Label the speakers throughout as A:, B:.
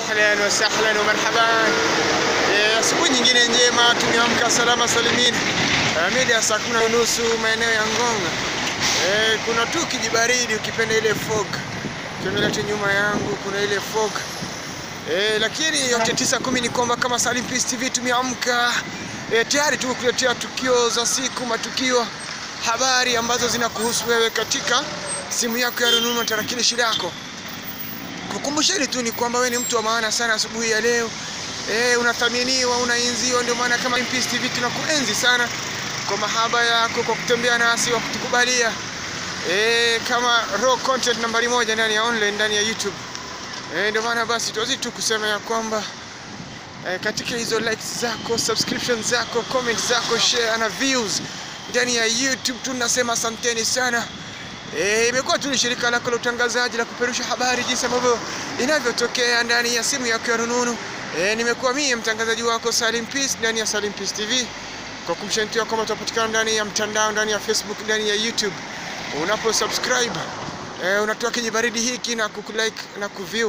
A: ahlan wa sahlan wa marhaban. Eh, asubuhi nyingine njema, tumeamka salama salimin. Eh, mida ya saa kumi na nusu maeneo ya Ngonga. Eh, kuna tu kijibaridi ukipenda ile fog. Ukiangalia tu nyuma yangu kuna ile fog. Eh, lakini yote tisa kumi ni kwamba kama Salim Peace TV tumeamka eh, tayari tumekuletea tukio za siku, matukio, habari ambazo zinakuhusu wewe katika simu yako ya rununu na tarakilishi lako. Kukumbusheni tu ni kwamba wewe ni mtu wa maana sana asubuhi ya leo. Eh, unathaminiwa, unaenziwa, ndio maana kama Peace TV tunakuenzi sana kwa mahaba yako, kwa kutembea nasi, kwa kutukubalia eh, kama raw content nambari moja ndani ya online, ndani ya YouTube. Eh, ndio maana basi tuwezi tu kusema ya kwamba eh, katika hizo likes zako, subscriptions zako, comments zako, share na views ndani ya YouTube tunasema asanteni sana. Eh, imekuwa tu ni shirika lako la utangazaji la kuperusha habari jinsi ambavyo inavyotokea ndani ya simu yako ya rununu. Eh, nimekuwa mimi mtangazaji wako Salim Peace ndani ya Salim Peace TV kwa kumshantia kwamba tunapatikana ndani ya mtandao, ndani ya Facebook, ndani ya YouTube. Unapo subscribe eh, unatoa kijibaridi hiki na kukulike na kuview.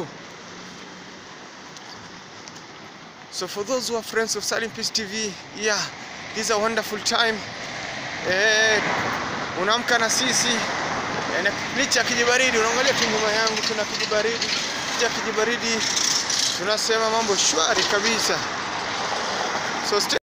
A: So for those who are friends of Salim Peace TV, yeah, this is a wonderful time. Eh, unaamka na sisi eh, na licha ya kijibaridi, unaangalia tu nyuma yangu kuna kijibaridi, licha ya kijibaridi tunasema mambo shwari kabisa. So stay